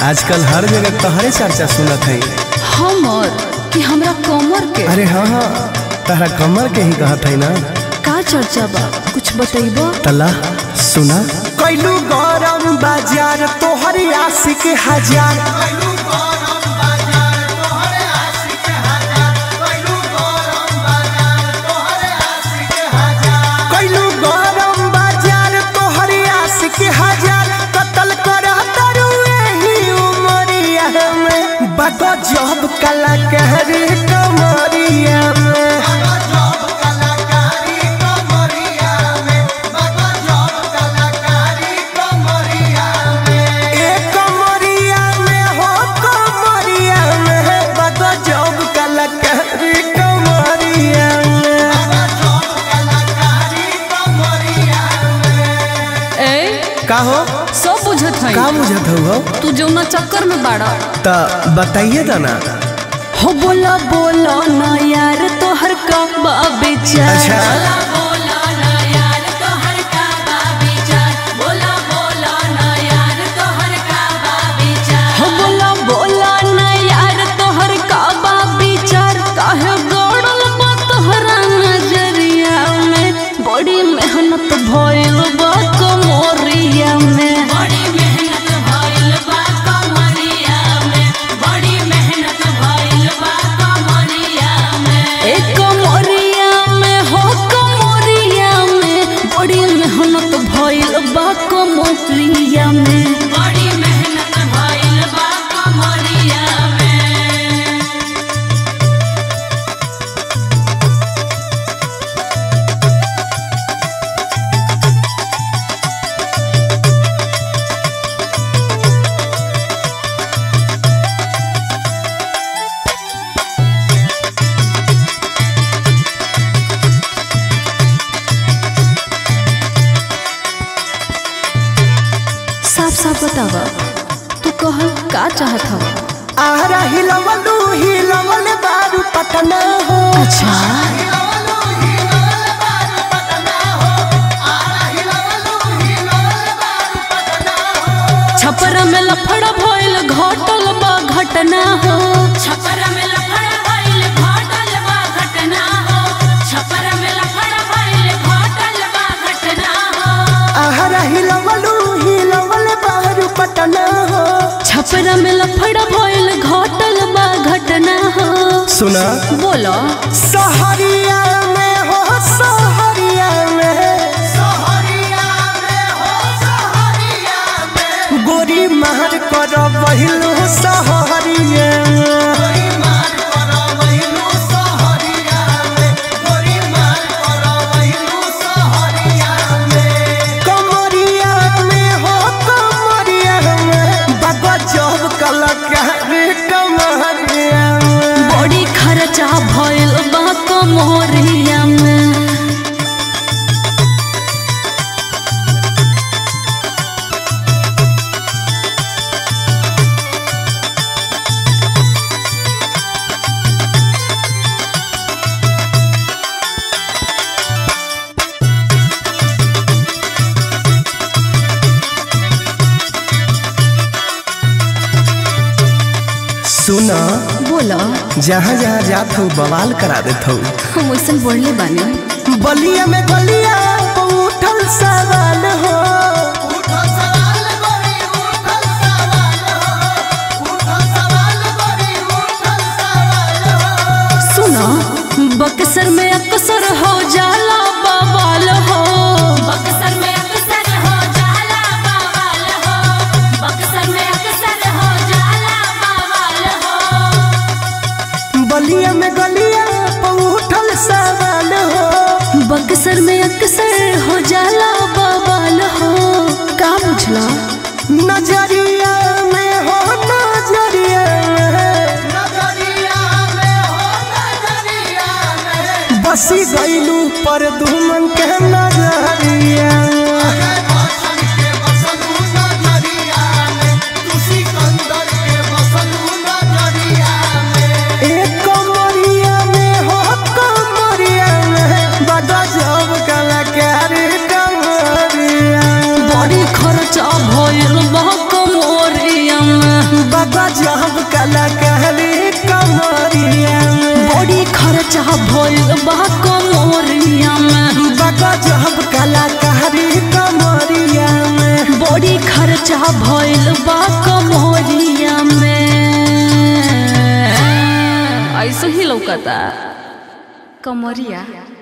आजकल हर जगह तोहरे चर्चा सुनत है हमर कि हमरा कमर के अरे हाँ हाँ तहरा कमर के ही कहत है ना का चर्चा बा कुछ बतैबो तला सुना कैलू गरम बाजार तोहर आशिक हजार कैलू गरम बाजार तोहर आशिक हजार कतल कर तरू एही उमरिया में बगो जब कलाकार कमरिया में ए कमरिया में हो कमरिया में बगो जब कलाकार कमरिया में ए का हो सब बुझत है का बुझत हो तू जौना चक्कर में बाड़ा त बताइए तो ना हो बोला बोला ना यार तोहर का बा बेचारा अच्छा हो बोला बोला ना यार तोहर का बा विचार काहे गड़ल बा तोहरा नजरिया में बड़ी मेहनत भइल बा कमरिया में बड़ी मेहनत भइल बा कमरिया में बड़ी मेहनत भइल बा कमरिया में ए कमरिया में हो कमरिया में बड़ी मेहनत भइल बा कमरिया में बड़ी मेहनत भइल बा कमरिया में साफ साफ बतावा तू कहल का चाहत हवा आरा हिलवलू हिलवल बारू पटना हो अच्छा छपरा में लफड़ा भइल घटल बा घटना हो छपर में लफड़ा भइल घटल बा घटना हो छपर में लफड़ा भइल घटल बा घटना हो आरा हिलवलू हिलवल बारू पटना हो छपरा में लफड़ा भइल घटल बा घटना हो सुना बोलो सहरिया में हो सहरिया में गोरी मार कर बहिलू सहरिया कमरिया में हो कमरिया में बाबा जब कलाकार कमरिया में बड़ी खर्चा भइल बा कमरिया में सुना बोलो जहाँ जहाँ जात हो बवाल करा देत हो हम वैसन बढ़ले बानी बलिया में गलिया पे उठल सवाल हो सुनो बक्सर में अक्सर हो जाला बवाल हो बक्सर में अक्सर हो जाला बवाल हो बक्सर में अक्सर हो जाला बवाल हो बलिया में गलिया पे उठल सवाल हो बक्सर में अक्सर हो जाला बवाल हो का बुझला नजरिया में हो नजरिया में बसी गईलू पर दुमन के नजरिया एक कमरिया में हो कमरिया में बड़ा जब कलाकार कमरिया बड़ी खर्चा भइल बा कमरिया में खर्चा भइल बा कमरिया में ऐसे ही लौकता कमरिया